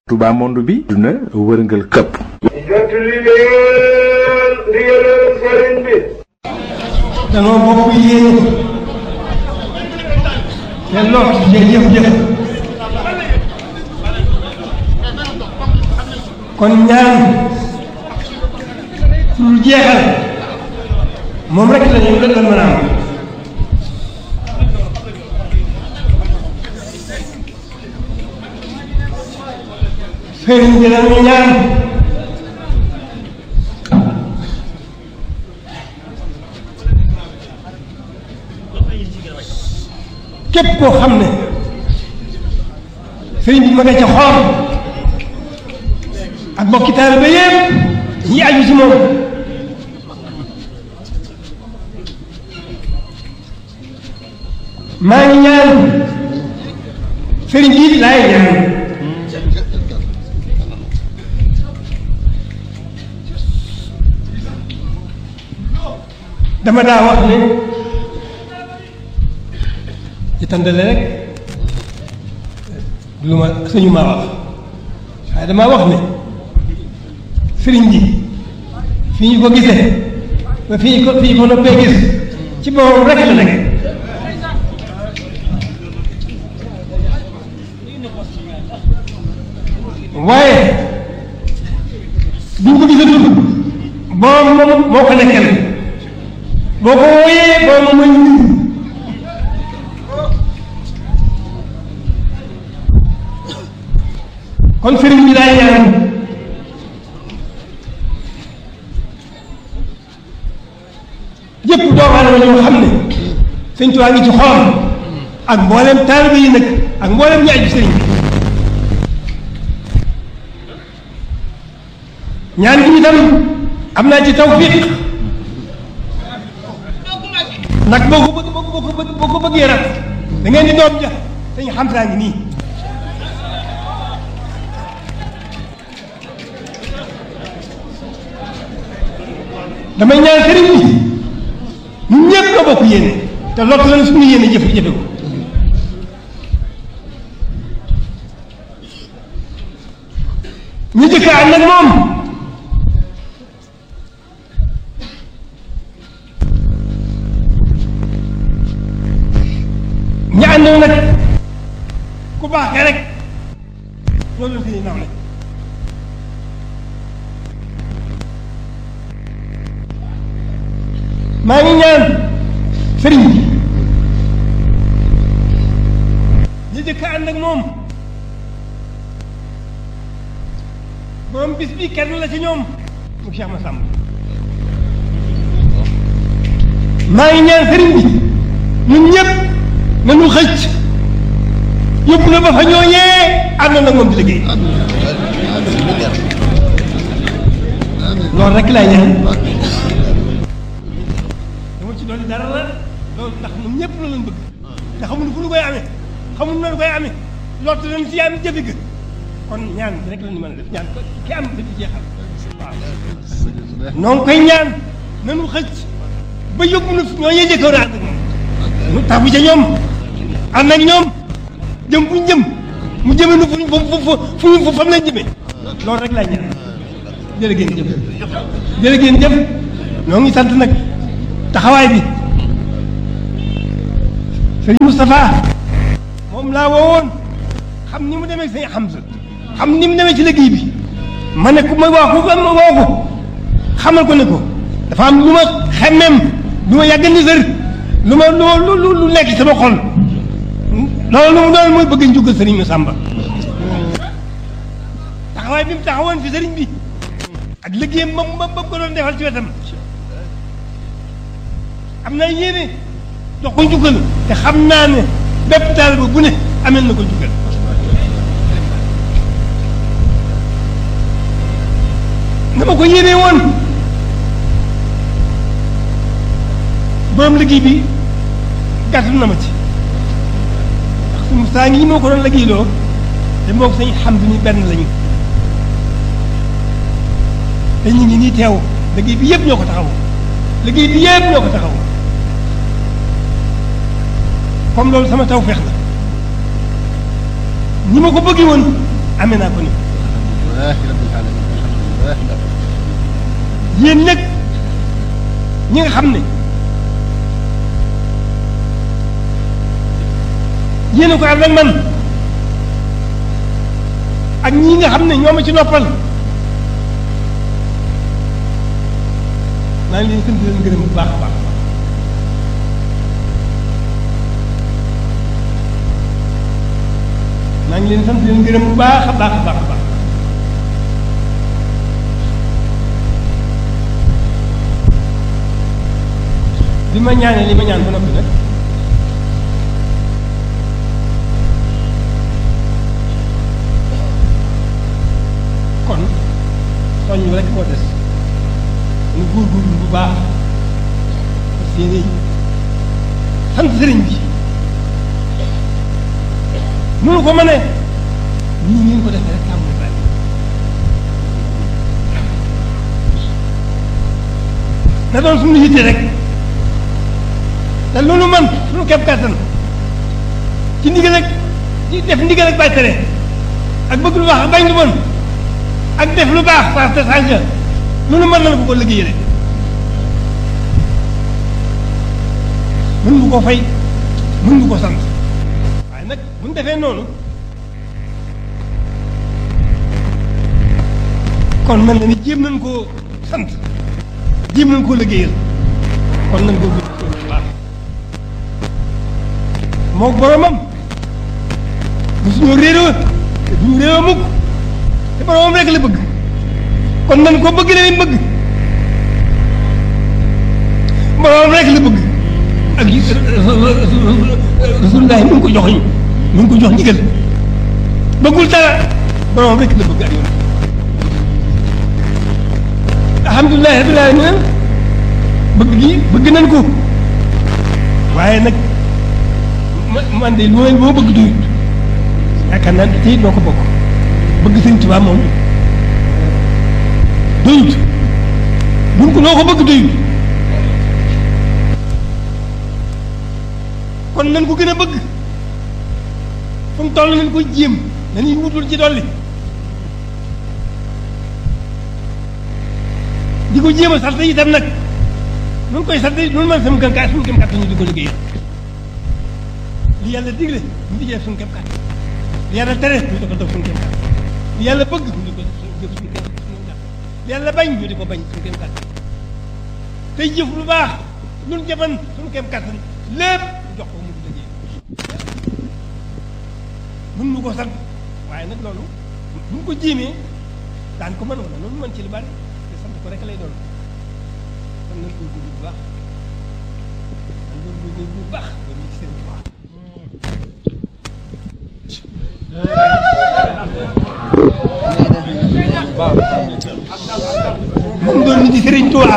Touba monde bi duna wërngal këpp jot li leen ndigalal sëriñ bi danoo bokk yéene te lott ci jëf-jëf kon ñaan pour jeexal moom rek la ñu la mën a am sëriñ bi dañu ñaan képp koo xam ne sëriñ bi ma nga ca xool ak bokki taaliba yépp ñi aju ci moom maa ngi ñaan sëriñ bi laay ñaan dama daa wax ne ci tàndale rek lu ma sëñu maa wax waaye damaa wax ne sëriñ bi fi ñu ko gisee ba fi ñu ko fi ñu ko noppee gis ci boppam rek la nekk waaye bi ñu ko gisatul boom moom moo ko nekkal boo ko wooyee boom mooy nit kon sëriñ bi daay ñaan yépp doomu aadama ñoo xam ne sëñ Tuubaa ngi ci xool ak mboolem taalibe yi nag ak mboolem ñi aju sëriñ bi ñaan gi itam am naa ci tawfiq nag boo ko bëgg boo ko bëgg boo ko bëggee rat da ngeen di doom ja dañu xam saa ngi nii damay ñaan sëriñ bi ñun ñëpp nga bokk yéene te lott lañ suñu yéene jëf jëfe ko ñu jëkk ànd ak moom ñu àndoon nag ku baaxee rek ñoo doon suñuy nawle maa ngi ñaan sëriñ bi ñu jëkk ànd ak moom borom bis bi kenn la ci ñoom mu Cheikh Massamba maa ngi ñaan sëriñ bi ñun ñëpp nañu xëcc yóbbu na ba fa ñooñee àndoon ak moom di liggéey loolu rek laay ñaan dama ci dolli dara la loolu ndax ñun ñëpp la leen bëgg te xamuñu fu ñu koy amee xamuñu noonu koy amee lottu leen si am jëfe ga kon ñaan rek la ñu mën a def ñaan ko ki am dafi jeexal waaw noo ngi koy ñaan nanu xëcc ba yóbbu na ñooñee jëkkoon ànd ak moom nu tabu ca ñoom ànd ak ñoom jëm fu ñu jëm mu jëme nu fu fu fu fu fu fam leen jëmee loolu rek laay ñaan jërë ngeen jëf jërë ngeen jëf ñoo ngi sant nag taxawaay bi sëñ Moustapha moom laa woowoon xam ni mu demee sëñ Hamza xam ni mu demee ci liggéey bi ma ne ku ma waa ku ma woo ko xamal ko ne ko dafa am lu ma xemmeem lu ma yàgg ni sër lu ma lu lu lu nekk sama xol loolu lu mu doon mooy bëgg njugal sëriñ Massamba taxawaay bi mu taxawoon fi sëriñ bi ak liggéeyam ba mu ba mu ko doon defal ci wetam am na yéene jox ko njukkal te xam naa ne bépp taalibe bu ne amel na ko njukkal na ma ko yéene woon borom liggéey bi gàttal na ma ci ndax su Musaa ngi moo ko doon liggéeyloo te moo ko sañ xam ni benn lañu te ñu ngi nii teew liggéey bi yëpp ñoo ko taxaw liggéey bi yëpp ñoo ko taxaw comme loolu sama tawfeex la ñi ma ko bëggee woon amee naa ko ni yéen nag ñi nga xam ne yéen a ko ànd ak man ak ñi nga xam ne ñoo ma ci noppal maa ngi leen sant leen gërëm bu baax a baax maa ngi leen sant leen gërëm bu baax a baax a baax a baax bi ma ñaanee li ma ñaan ba noppi nag kon soññ rek moo des ñu góorgóorlu bu baax parce que sant sëriñ bi mënu ko mënee nii ngeen ko defee rek tàmbali bari na doon suñu yitte rek te loolu man suñu képp kàttan ci ndigal ak ci def ndigal ak bàyyi tere ak bëgg lu baax ak bañ lu bon ak def lu baax parce que sànq loolu mën na ko ko liggéeyee mën nga ko fay mën nga ko sant waaye nag bu ñu defee noonu kon mel na ni jéem nañ koo sant jéem nañ koo liggéeyal kon nañ koo gën bu baax moo boromam bu suñu réeroo te duñu réeroo mukk te boromam rek la bëgg kon nañ ko bëgg leen bëgg boromam rek la bëgg ak rasulullah mu ngi ko jox mu ngi ko jox ndigal bëggul dara boromam rek la bëgg ak yoon alhamdulilah rabbil alamin bëgg gi bëgg nañ ko waaye nag man de lu ma boo bëgg doyut yaakaar naa tey noo ko bokk bëgg sëñ Tuubaa moom doyut buñ ko noo ko bëgg doyut kon nañ ko gën a bëgg fu mu toll nañ ko jéem dañuy wutul ci dolli di ko jéem a sant itam nag nun koy sant nun man sama gën kaa suñu kem kàttan ñu di ko liggéey li yàlla digle ñu di def suñu kem kàttan li yàlla tere ñu di ko def suñu kem kàttan li yàlla bëgg ñu di ko def suñu kem kàttan li yàlla bañ ñu di ko bañ suñu kem kàttan tey jëf lu baax lu nu jëfan suñu kem kàttan lépp jox ko mu di liggéey mën nu ko sant waaye nag loolu bu ñu ko jéemee daan ko mën wala loolu mën ci lu bari te sant ko rek lay doon kon nañ ko góorgóorlu bu baax nañ ko góorgóorlu bu baax ba ñu ci seen tubaab moom doon nit di Sëriñ Tuubaa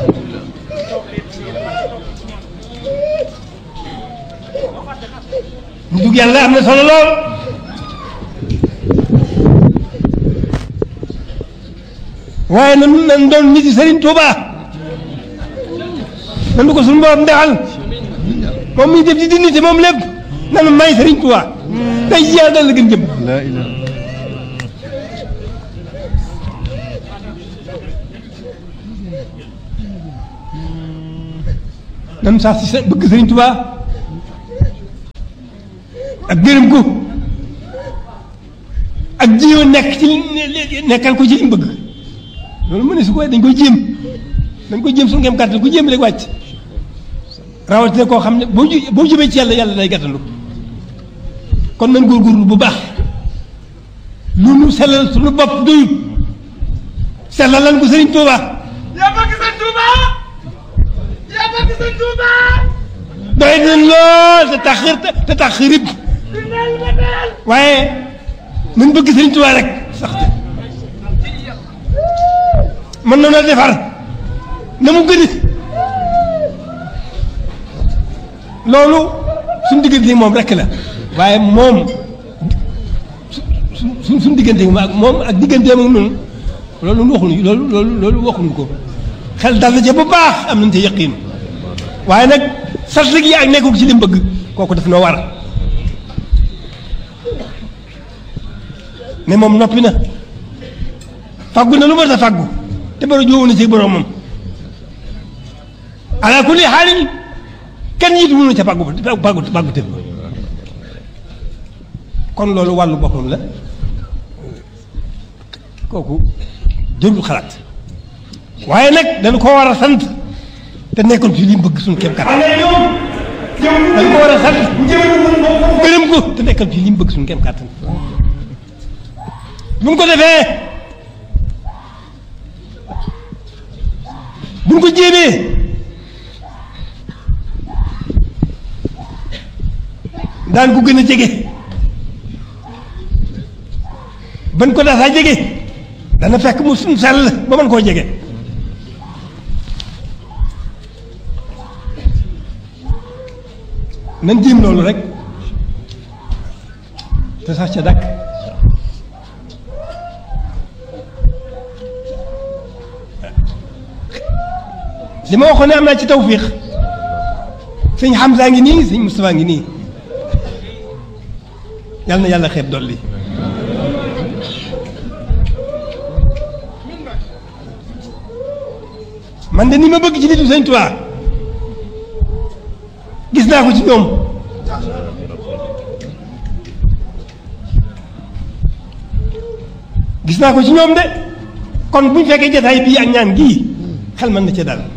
ñu dugg yàlla am na solo lool waaye nan nan doon nit yi Sëriñ Tuubaa nan du ko suñu borom defal moom mi def ci dignité moom lépp nanu may Sëriñ Tuubaa day jeex dal la gën jëm nan sax si sa bëgg Sëriñ Tuubaa ak gërëm ko ak jéem a nekk ci nekkal ko ci li mu bëgg loolu mu ne su ko dañ koy jéem dañ koy jéem suñu ngeen kàttan ku jéem rek wàcc rawatina koo xam ne boo ju boo jëmee ci yàlla yàlla day gàttandu kon nañ góorgóorlu bu baax lu nu sellal suñu bopp doyut sellal lan ko Sëriñ Tuuba yaa bëgg sëñ Touba yaa bëgg sëñ Touba doy nañ lool te tax te tax rib di neel ma neel waaye nañ bëgg Sëriñ Tuuba rek sax te mën na na defar na mu gëni loolu suñ diggante moom rek la waaye moom su su suñ diggante ak moom ak digganteem ak noonu loolu waxuñu loolu loolu loolu waxuñu ko xel dal na ca bu baax am nañ ca yëqiin waaye nag sart gi ak nekkul ci li mu bëgg kooku daf noo war ne moom noppi na faggu na lu ma sa faggu te bara joowu na ci boromam ala kulli xaalin kenn yitu mënu ca faggu faggu faggu te kon loolu wàllu boppam la kooku jërul xalaat waaye nag dañu ko war a sant te nekkoon ci li mu bëgg suñu kéem kattan dañu ko war a sant gërëm ko te nekkoon ci li mu bëgg suñu kéem kattan bu ñu ko defee bu ñu ko jéemee daan ko gën a jege ban ko daasaa jege dana fekk mu suñ sell ba mën koo jege nan jéem loolu rek te sax ca dàkk li ma waxoon ne am naa ci tawfiix sëñ Hamza ngi nii sëñ Moustapha ngi nii yal na yàlla xeeb dolli man de ni ma bëgg ci nitu sëñ Tuubaa gis naa ko ci ñoom gis naa ko ci ñoom de kon bu ñu fekkee jataay bii ak ñaan gii xel mën na ca dal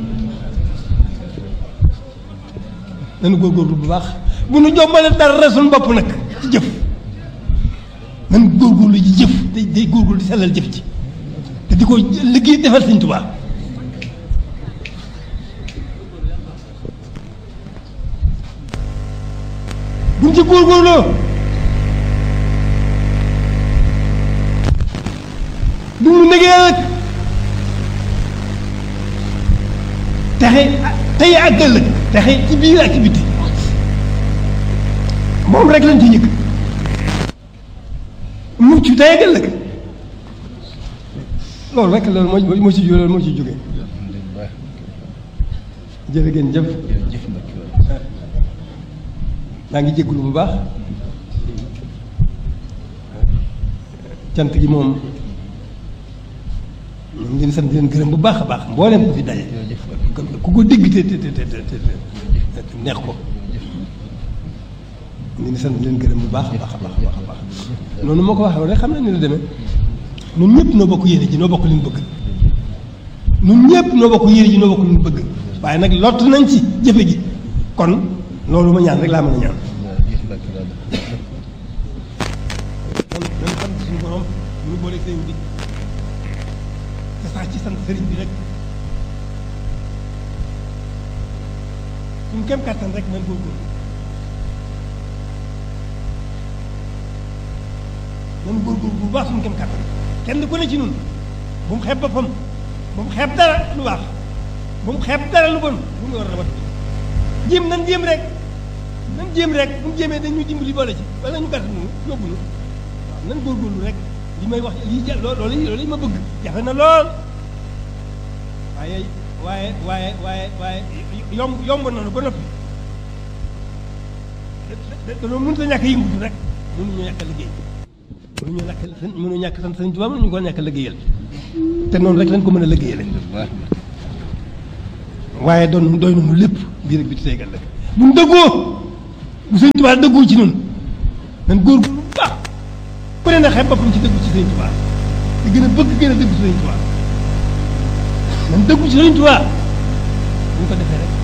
nañu góorgóorlu bu baax bu nu jombale dara suñu bopp nag ci jëf nañu góorgóorlu ci jëf day day góorgóorlu di sellal jëf ci te di ko liggéey defal sëñ Tuubaa buñ ci góorgóorloo du mu négee rek texe tey ak ëllëg texe ci biir ak ci biti moom rek lañ ci ñëkk mucc tey ak ëllëg loolu rek loolu moo moo ci loolu moo ci jógee jërë ngeen jëf maa ngi jégalu bu baax cant gi moom ñu ngi leen sant di leen gërëm bu baax a baax mboolem ku fi daje ku ko dégg te te te te te neex ko ñu ngi sant di leen gërëm bu baax a baax a baax a baax noonu moo ko waxee rek xam na ni la demee ñun ñëpp noo bokk yéene ji noo bokk li ñu bëgg ñun ñëpp noo bokk yéene ji noo bokk li ñu bëgg waaye nag lott nañ ci jëfe gi kon loolu ma ñaan rek laa mën a ñaan kon nan sant suñu borom ñu boole sëriñ bi te sax ci sant sëriñ bi rek suñu kem kàttan rek nan góorgóorlu nan góorgóorlu bu baax suñu kem kàttan kenn ku ne ci nun bu mu xeeb boppam bu mu xeeb dara lu baax bu mu xeeb dara lu bon lu nga war a wat jéem nan jéem rek nan jéem rek bu mu jéemee dañ ñu dimbali boole ci wala ñu gàtt nu yóbbu nu waaw nan góorgóorlu rek li may wax lii ja loolu loolu ma bëgg jafe na lool waaye waaye waaye waaye waaye yomb yomb nañu ba noppi dañoo mënut a ñàkk yëngutu rek mënuñu ñàkk a liggéey mënuñu ñàkk mënuñu ñàkk sant Sëriñ Tuubaa mënuñu ko ñàkk a liggéeyal te noonu rek lañ ko mën a liggéeyale waaye doon doy nañu lépp biir ak biti tey ëllëg bu ñu dëggoo bu Sëriñ Tuubaa dëggoo ci ñun nan góorgóorlu bu baax ku ne na xeeb boppam ci dëggu ci Sëriñ Tuubaa te gën a bëgg gën a dëggu Sëriñ Tuubaa nan dëggu ci Sëriñ Tuubaa bu ñu ko defee rek